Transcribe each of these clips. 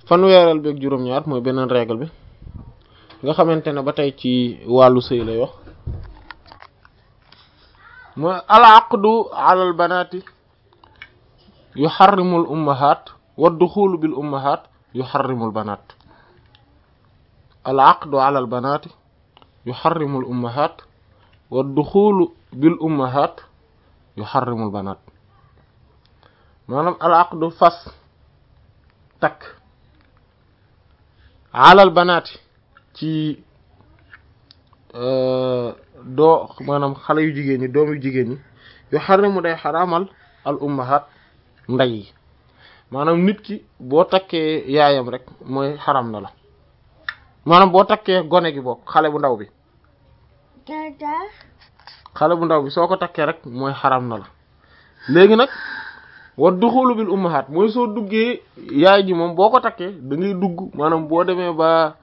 fanweereel bi ak juróom-ñaar mooy beneen règle bi nga xamante ne ba tey ci wàllu sëy lay wax mooy al aqdu ala al banati yuharrimu al ummahat wa duxulu bil ummahat yuharrimu al banat al aqdu ala al banati yuharrimu al ummahat wa duxulu bil ummahat yuharrimu al banat maanaam al aqdu fas takk alal banaati ci doo maanaam xale yu jigéen ñi doom yu jigéen ñi yu xarimu day xaraamal al ummahat ndey yi maanaam nit ki boo takkee yaayam rek mooy xaram na la maanaam boo takkee gone gi bokk xale bu ndaw bi xale bu ndaw bi soo ko takkee rek mooy xaram na la léegi nag wa duxulu bil ummahat mooy soo duggee yaay ji moom boo ko takkee da ngay dugg maanaam boo demee ba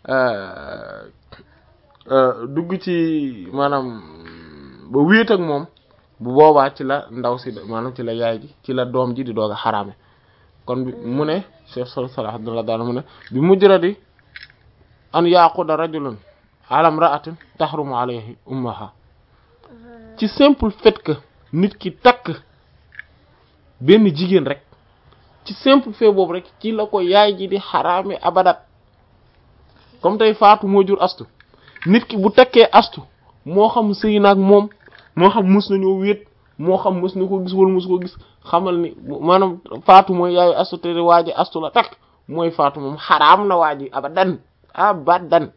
dugg ci maanaam ba wéet ak moom bu boobaa ci la ndaw si maanaam ci la yaay ji ci la doom ji di doog a xaraame kon bi mu ne Cheikh Sall Salah Abdullah daal mu ne bi mujradi an yaquda rajulun ala imra'atin tahrumu alayhi ummaha ci simple fait que nit ki takk benn jigéen rek ci simple fait boobu rek ci la ko yaay ji di xaraame abadat comme tey faatu moo jur astu nit ki bu takkee astu moo xam sëy naag moom moo xam mus nañoo wéet moo xam mus na ko gis wala mus ko gis xamal ni maanaam faatu mooy yaayu astu te waa ji astu la takk mooy faatu moom xaraam na waa ji abadan abadan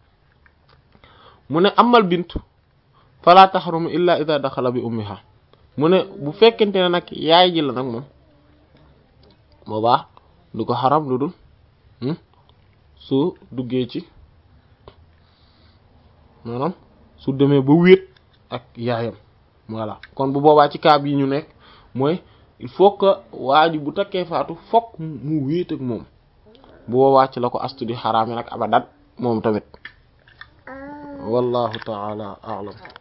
mu ne amal bintu fala taxrumu illa ida daxala bi ummiha mu ne bu fekkente ne nag yaay ji la nag moom boobaa du ko xaram lu dul su duggee ci maanaam su demee ba wéet ak yaayam voilà kon bu boobaa ci cas yi ñu nekk mooy il faut que waa ji bu takkee faatu fokk mu wéet ak moom bu boobaa ci la ko astu di xaraame nag abadan moom tamit wallahu taala a'lam